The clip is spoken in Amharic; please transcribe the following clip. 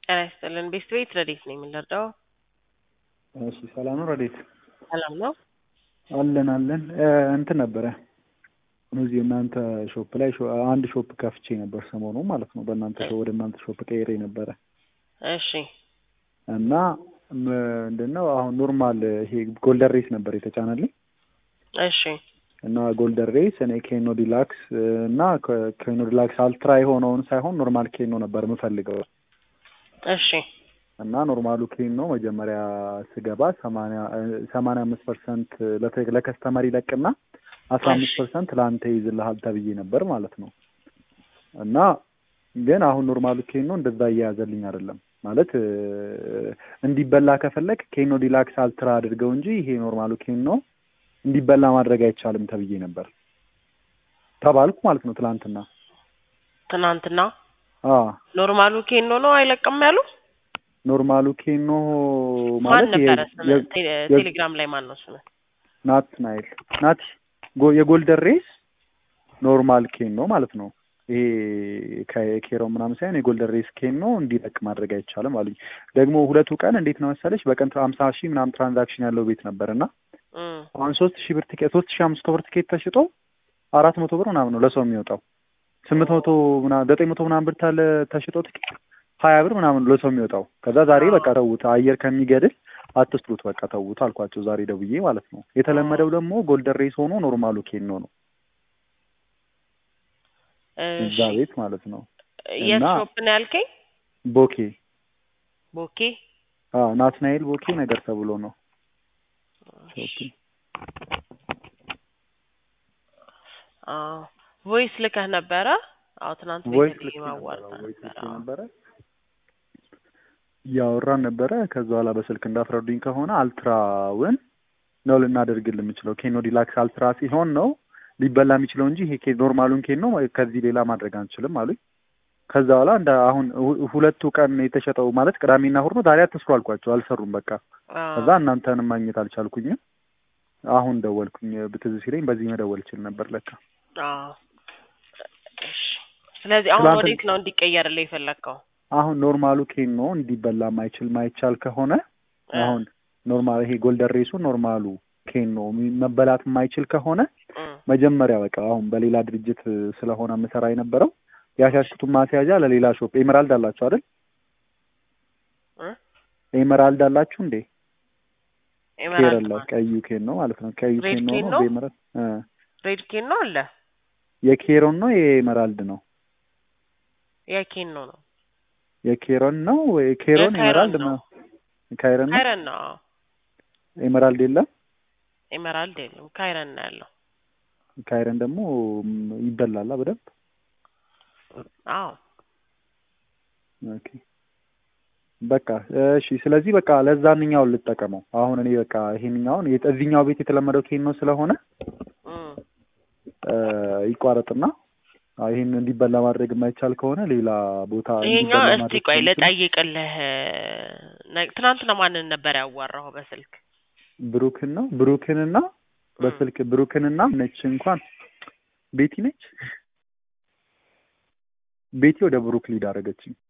ጤና ይስጥልን። ቤስት ቤት ረዴት ነኝ የምንረዳው? እሺ ሰላም ነው ረዴት? ሰላም ነው። አለን አለን እንትን ነበረ እዚህ እናንተ ሾፕ ላይ ሾ- አንድ ሾፕ ከፍቼ ነበር ሰሞኑ ማለት ነው። በእናንተ ሾ- ወደ እናንተ ሾፕ ቀይሬ ነበረ እሺ እና ምንድነው አሁን ኖርማል ይሄ ጎልደን ሬስ ነበር የተጫነልኝ እሺ እና ጎልደን ሬስ እኔ ኬኖ ዲላክስ እና ከ- ኬኖ ዲላክስ አልትራ የሆነውን ሳይሆን ኖርማል ኬኖ ነበር የምፈልገው እሺ እና ኖርማሉ ኬኖ መጀመሪያ ስገባ ሰማንያ ሰማንያ አምስት ፐርሰንት ለከስተመር ይለቅና አስራ አምስት ፐርሰንት ለአንተ ይይዝልሃል ተብዬ ነበር ማለት ነው። እና ግን አሁን ኖርማሉ ኬኖ እንደዛ እየያዘልኝ አይደለም ማለት እ፣ እንዲበላ ከፈለግ ኬኖ ዲላክስ አልትራ አድርገው እንጂ ይሄ ኖርማሉ ኬኖ እንዲበላ ማድረግ አይቻልም ተብዬ ነበር ተባልኩ ማለት ነው ትላንትና። ትናንትና አ ኖርማሉ ኬኖ ነው አይለቅም ያሉ ኖርማሉ ኬኖ ማን ማለት ነበረ የ- ስም? የ- ቴ- የ- ቴሌግራም ላይ ማን ነው ስም? ናት ናይል ናት ጎ- የጎልደን ሬስ ኖርማል ኬን ነው ማለት ነው። ይሄ ከኬሮ ምናምን ሳይሆን የጎልደን ሬስ ኬን ነው እንዲለቅ ማድረግ አይቻልም አሉኝ። ደግሞ ሁለቱ ቀን እንዴት ነው መሰለች በቀን ሀምሳ ሺህ ምናምን ትራንዛክሽን ያለው ቤት ነበር እና እም፣ አሁን ሶስት ሺህ ብር ቲኬት ሶስት ሺህ አምስት መቶ ብር ቲኬት ተሽጦ አራት መቶ ብር ምናምን ነው ለሰው የሚወጣው ስምንት መቶ ምናምን ዘጠኝ መቶ ምናምን ብር ታለ ተሽጦ ቲኬት ሀያ ብር ምናምን ነው ለሰው የሚወጣው። ከዛ ዛሬ በቃ ተውት አየር ከሚገድል አትስሩት በቃ ተውት አልኳቸው ዛሬ ደውዬ ማለት ነው። የተለመደው ደግሞ ጎልደን ሬስ ሆኖ ኖርማሉ ኬኖ ነው እዛ እሺ ቤት ማለት ነው። የት እና- ሾፕ ነው ያልከኝ? ቦኬ ቦኬ አዎ ናትናኤል ቦኬ ነገር ተብሎ ነው ሾፑ። አዎ ቮይስ ልከህ ነበረ? አዎ ትናንት ቮይስ ቤተልሔም ልኬ ነበረ አዋርታ ቮይስ ነበረ። ልኬ አዎ። ነበረ እያወራን ነበረ። ከዛ በኋላ በስልክ እንዳስረዱኝ ከሆነ አልትራውን ነው ልናደርግል የምችለው ኬኖ ዲላክስ አልትራ ሲሆን ነው ሊበላ የሚችለው እንጂ ይሄ ኬ- ኖርማሉን ኬን ነው ከዚህ ሌላ ማድረግ አንችልም አሉኝ። ከዛ በኋላ እንደ አሁን ሁ- ሁለቱ ቀን የተሸጠው ማለት ቅዳሜና እሑድ ነው። ዛሬ አትስሩ አልኳቸው፣ አልሰሩም በቃ። አዎ። ከዛ እናንተንም ማግኘት አልቻልኩኝም። አሁን ደወልኩኝ ብትዝ ሲለኝ በዚህ መደወል እችል ነበር ለካ። አዎ። እሺ ስለዚህ አሁን ትናንት- ወዴት ነው እንዲቀየርልህ የፈለግከው? አሁን ኖርማሉ ኬን ነው እንዲበላ ማይችል ማይቻል ከሆነ እ፣ አሁን ኖርማል ይሄ ጎልደን ሬሱ ኖርማሉ ኬን ነው የሚ- መበላት የማይችል ከሆነ እም፣ መጀመሪያ በቃ አሁን በሌላ ድርጅት ስለሆነ ምሰራ የነበረው ያሻሽኩትን ማስያዣ ለሌላ ሾፕ ኤመራልድ አላችሁ አይደል? እ? ኤመራልድ አላችሁ እንዴ? ኬር ኤመራልድ አለ ማለት ቀዩ ኬን ነው ማለት ነው። ቀዩ ሬድ ኬን ነው ኬን ነው ነው? በኤመራልድ እ ሬድ ኬን ነው አለ የኬሮን ነው የኤመራልድ ነው? የኬን ነው ነው የኬሮን ነው የኬሮን የካይረን ኤመራልድ ነው። ነው። ካይረን ነው ካይረን ነው። አዎ። ኤመራልድ የለም። ኤመራልድ የለም ካይረን ነው ያለው። ካይረን ደግሞ ም፣ ይበላላ በደንብ አዎ ኦኬ በቃ እሺ። ስለዚህ በቃ ለዛንኛውን ልጠቀመው አሁን እኔ በቃ ይሄንኛውን የት- እዚህኛው ቤት የተለመደው ኬን ነው ስለሆነ እም፣ እ፣ ይቋረጥና አዎ፣ ይሄን እንዲበላ ማድረግ የማይቻል ከሆነ ሌላ ቦታ ይሄኛው እንዲበላ እስቲ ማድረግ ቆይ ስለምችል ልጠይቅልህ። ነ- ትናንትና ማንን ነበር ያዋራኸው በስልክ? ብሩክን ነው ብሩክንና በስልክ ብሩክንና ነች እንኳን ቤቲ ነች ቤቲ ወደ ብሩክ ሊድ አደረገችኝ